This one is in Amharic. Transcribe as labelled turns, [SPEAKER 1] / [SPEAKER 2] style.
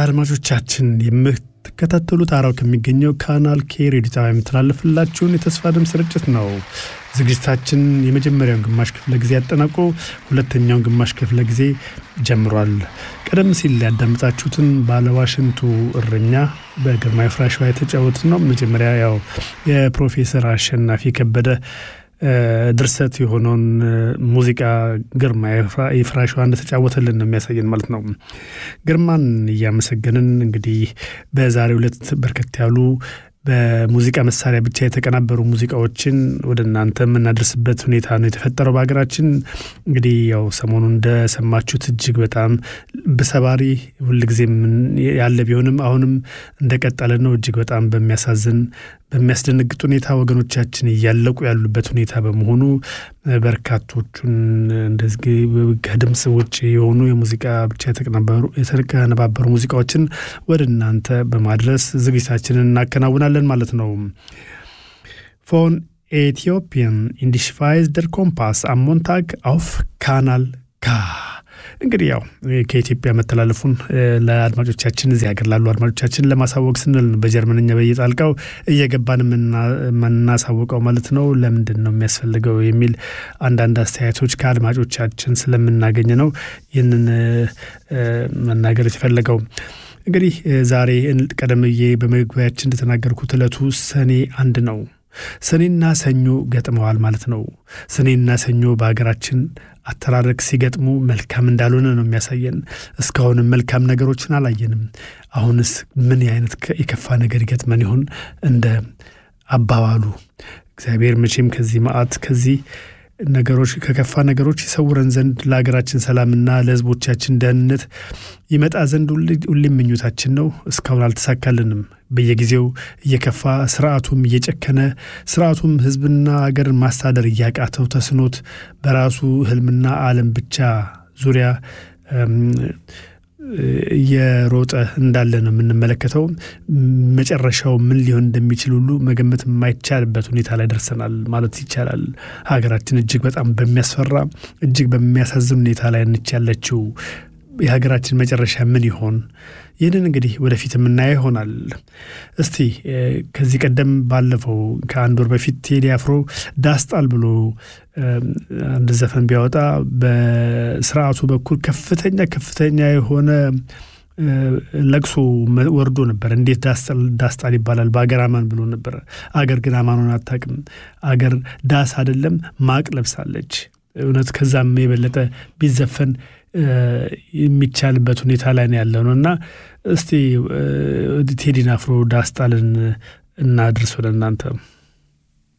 [SPEAKER 1] አድማጮቻችን የምትከታተሉት አራው ከሚገኘው ካናል ኬ ሬዲዮ ጣቢያ የሚተላለፍላችሁን የተስፋ ድምፅ ስርጭት ነው። ዝግጅታችን የመጀመሪያውን ግማሽ ክፍለ ጊዜ ያጠናቆ ሁለተኛውን ግማሽ ክፍለ ጊዜ ጀምሯል። ቀደም ሲል ያዳምጣችሁትን ባለዋሽንቱ እረኛ በግርማዊ ፍራሸዋ የተጫወት ነው። መጀመሪያ ያው የፕሮፌሰር አሸናፊ ከበደ ድርሰት የሆነውን ሙዚቃ ግርማ የፍራሸዋ እንደተጫወተልን ነው የሚያሳየን ማለት ነው። ግርማን እያመሰገንን እንግዲህ በዛሬው ዕለት በርከት ያሉ በሙዚቃ መሳሪያ ብቻ የተቀናበሩ ሙዚቃዎችን ወደ እናንተ የምናደርስበት ሁኔታ ነው የተፈጠረው በሀገራችን። እንግዲህ ያው ሰሞኑን እንደሰማችሁት እጅግ በጣም በሰባሪ ሁልጊዜም ያለ ቢሆንም አሁንም እንደቀጠለ ነው። እጅግ በጣም በሚያሳዝን በሚያስደነግጥ ሁኔታ ወገኖቻችን እያለቁ ያሉበት ሁኔታ በመሆኑ በርካቶቹን እንደዚህ ከድምፅ ውጭ የሆኑ የሙዚቃ ብቻ የተቀነባበሩ ሙዚቃዎችን ወደ እናንተ በማድረስ ዝግጅታችንን እናከናውናለን ማለት ነው። ፎን ኤቲዮፒያን ኢንዲሽቫይዝ ደር ኮምፓስ አሞንታግ አውፍ ካናል ካ እንግዲህ ያው ከኢትዮጵያ መተላለፉን ለአድማጮቻችን እዚህ ሀገር ላሉ አድማጮቻችን ለማሳወቅ ስንል በጀርመንኛ በየጣልቃው እየገባን የምናሳውቀው ማለት ነው። ለምንድን ነው የሚያስፈልገው የሚል አንዳንድ አስተያየቶች ከአድማጮቻችን ስለምናገኝ ነው ይህንን መናገር የተፈለገው። እንግዲህ ዛሬ ቀደም ብዬ በመግቢያችን እንደተናገርኩት ዕለቱ ሰኔ አንድ ነው። ሰኔና ሰኞ ገጥመዋል ማለት ነው። ሰኔና ሰኞ በሀገራችን አተራረክ ሲገጥሙ መልካም እንዳልሆነ ነው የሚያሳየን። እስካሁንም መልካም ነገሮችን አላየንም። አሁንስ ምን አይነት የከፋ ነገር ይገጥመን ይሆን? እንደ አባባሉ እግዚአብሔር መቼም ከዚህ መዓት ከዚህ ነገሮች ከከፋ ነገሮች ይሰውረን ዘንድ ለሀገራችን ሰላምና ለሕዝቦቻችን ደህንነት ይመጣ ዘንድ ሁሌም ምኞታችን ነው። እስካሁን አልተሳካልንም። በየጊዜው እየከፋ ስርዓቱም እየጨከነ ስርዓቱም ሕዝብና ሀገርን ማስተዳደር እያቃተው ተስኖት በራሱ ህልምና ዓለም ብቻ ዙሪያ እየሮጠ እንዳለ ነው የምንመለከተው። መጨረሻው ምን ሊሆን እንደሚችል ሁሉ መገመት የማይቻልበት ሁኔታ ላይ ደርሰናል ማለት ይቻላል። ሀገራችን እጅግ በጣም በሚያስፈራ እጅግ በሚያሳዝን ሁኔታ ላይ ነች ያለችው። የሀገራችን መጨረሻ ምን ይሆን? ይህንን እንግዲህ ወደፊት የምናየው ይሆናል። እስቲ ከዚህ ቀደም ባለፈው ከአንድ ወር በፊት ቴዲ አፍሮ ዳስጣል ብሎ አንድ ዘፈን ቢያወጣ በስርዓቱ በኩል ከፍተኛ ከፍተኛ የሆነ ለቅሶ ወርዶ ነበር። እንዴት ዳስጣል ይባላል? በአገር አማን ብሎ ነበር። አገር ግን አማኑን አታውቅም። አገር ዳስ አይደለም ማቅ ለብሳለች። እውነት ከዛም የበለጠ ቢዘፈን የሚቻልበት ሁኔታ ላይ ነው ያለው ነው እና እስቲ ቴዲን አፍሮ ዳስጣልን እናድርስ ወደ እናንተ